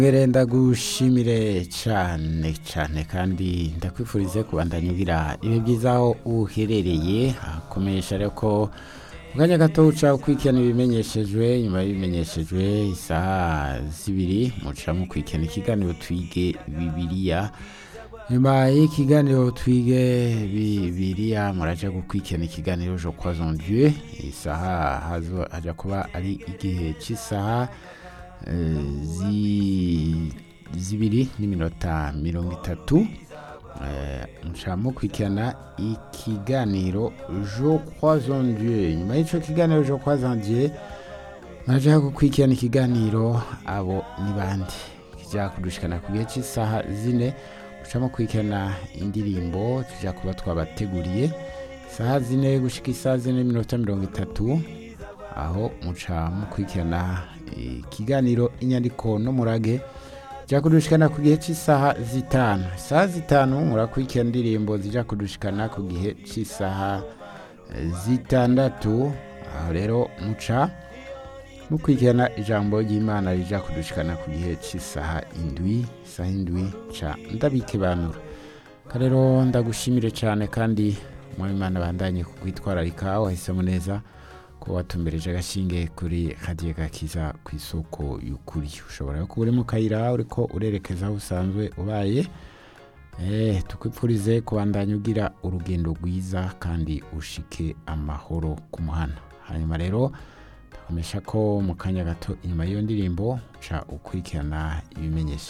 Ngere ndagushimire cyane cyane kandi ndakwifurize kubandanya ugira ibihe byiza aho uherereye hakomesha ariko mu kanya gato uca ukurikirana ibimenyeshejwe nyuma y'ibimenyeshejwe isaha zibiri muca mukurikirana ikiganiro twige bibiliya nyuma y'ikiganiro twige bibiliya muraja gukurikirana ikiganiro jo croisons dieu isaha hazo haja kuba ari igihe cy'isaha eh, zi- zibiri n'iminota mirongo itatu Eh, muca mukurikirana ikiganiro jo croisons dieu nyuma y'ico kiganiro jo croisons dieu muraja gukurikirana ikiganiro abo ni bandi kija kudushikana ku gihe cy'isaha zine muca mukurikirana indirimbo tuja kuba twabateguriye isaha zine gushika isaha zine n'iminota mirongo itatu aho muca mukurikirana ikiganiro inyandiko n'umurage jya kudushikana ku gihe cy'isaha zitanu isaha zitanu murakurikira indirimbo zijya kudushikana ku gihe cy'isaha eh, zitandatu aho rero muca mukurikirana ijambo ry'imana rija kudushikana ku gihe cy'isaha indwi isaha indwi ca ndabikebanura rero ndagushimire cyane kandi imana bandanye kukwitwararika wahisemo neza ko watumbereje agashinge kuri radiyo gakiza ku isoko y'ukuri ushobora kuba uri mu kayira uriko urerekeza aho usanzwe ubaye eh tukwipfurize kubandanya ugira urugendo rwiza kandi ushike amahoro ku muhana hanyuma rero ndakomesha ko mu kanya gato inyuma y'iyo ndirimbo ca ukurikirana ibimenyesha